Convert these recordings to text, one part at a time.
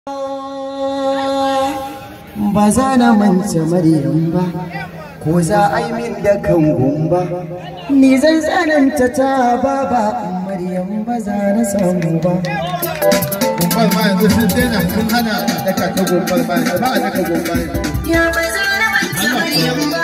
ba za na mance maryam ba ko za a yi min da kan gumba ni zan tsananta ta baba maryam ba za na samu ba Gumbal ma yanzu sun daina sun hana daka ta gumbal ma yanzu ba a daka gumbal. Ya ba za na manta Maryam ba.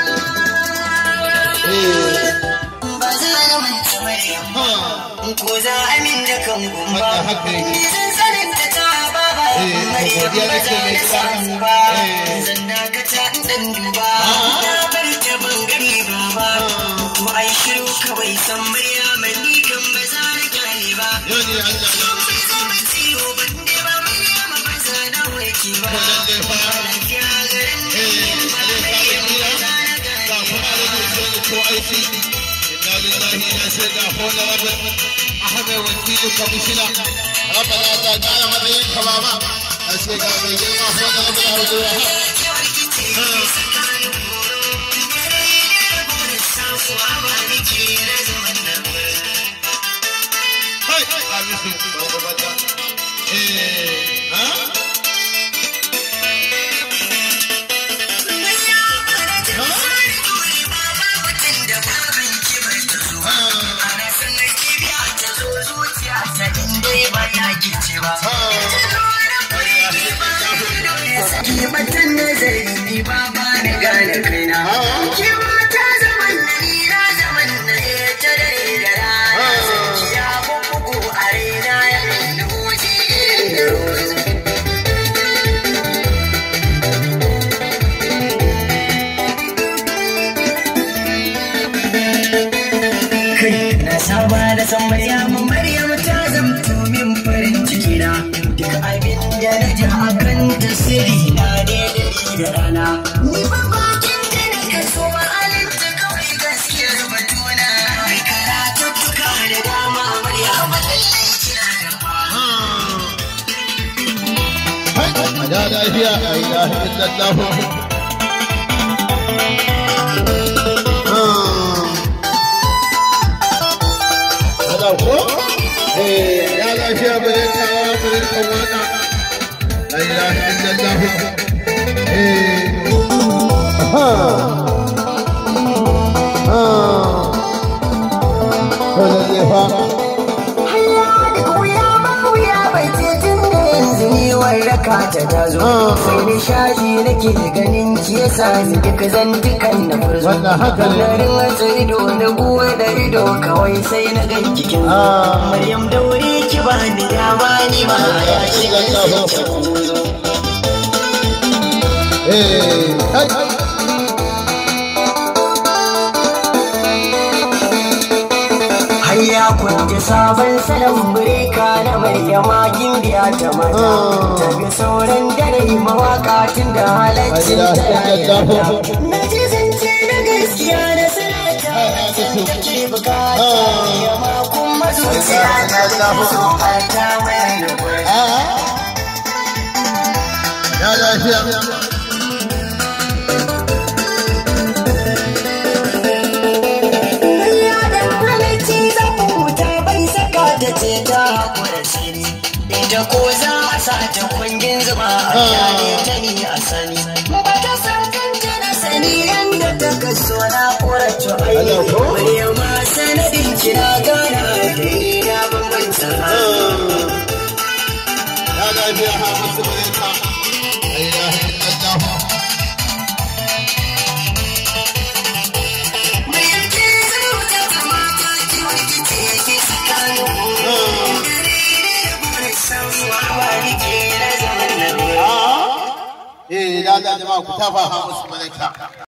Ba za na manta Maryam ba. Ko za a min da kan gumba. Wannan haka yake. Ni zan sanin ta ta baba. Eh, Maryam godiya ba nake za mai na gida. samu ba. Eh. Zan dakata in dan duba. Na bar ta ban gani ba. To ai shiru kawai san Maryam ni kan ba za na gane ba. Yau ne Allah ya Bai zama ciwo ban dai ba Maryam ba za na warke ba. Wannan dai fa. Lafiya garin Eh, nan ba Allah ya Maryam kira. ba za na gane ga kuma da mutum da ko aiki. Inna lillahi na sai da hola rabin Ahmed wakilin kwamishina. Rabbana ta kara matsayin ka baba. A ce ga mai girma hola rabin Abdul Wahab. Hai, Hamisu, bada bada. Eh, ha? Kimatan nazari ni ba ba ni gane kaina. Kima ta zaman na ni na zaman na ya ta dare da rana. Zakiya bugu a raina ya kan duji irin da rozu. kai na saba da san Maryamu Maryamu ta zamto min farin ciki na duk abin da na ji hakan ta sirri na ne da ni da rana ni ba bakin da na kaso ma'alin ta kawai gaskiyar batuna mai karatu tuka da dama Maryamu lallai kina da Hai, a da lafiya, a yi lafiya lallahu. Kada ko? Eh, ya lafiya bare kawa bare kawada. La ilaha illallah. Eh. Aha. Ah. Kada zai fa. Hanya da wuya ba wuya bai ce tun da yanzu ni warraka ta ta zo. Sai nishaɗi nake ganin ki yasa ni duk zantukan na furzo. Wannan haka ne. Garin wata ido na buwa da ido kawai sai na gan kikin zo. Ah. Maryam daure ki ba ni dama ni ma ya shiga sai ki zo. Eh. Hai. Hayya kun ji sabon salon bireka na Maryama gimbiya ta mata. Ta ga sauran dare mawaka tun da halaccin ta yayata. Na ji zance na gaskiya na sanata san take bukata. Yamma kuma zuciya ta ta so ta mai da gwai. Ya lafiya. Ya da halarci zafin wuta bai saka ta ce ta haƙura siri. Ita ko za a sa ta kwangin zuba a kyale ta ni a sani. Ba ta san kanta na sani yadda ta kaso na ƙurace aini. Maryam ma sanadin kina gana da ina bambanta. Ya lafiya ha musu barka. La ilaha illallah. Maryam ke zama ta kamata ki wani ke ke tsakanin mu. Dare ne da burin sauwa wani ke na zaman nan. Eh, da da jama'a ku tafa ha musu barka.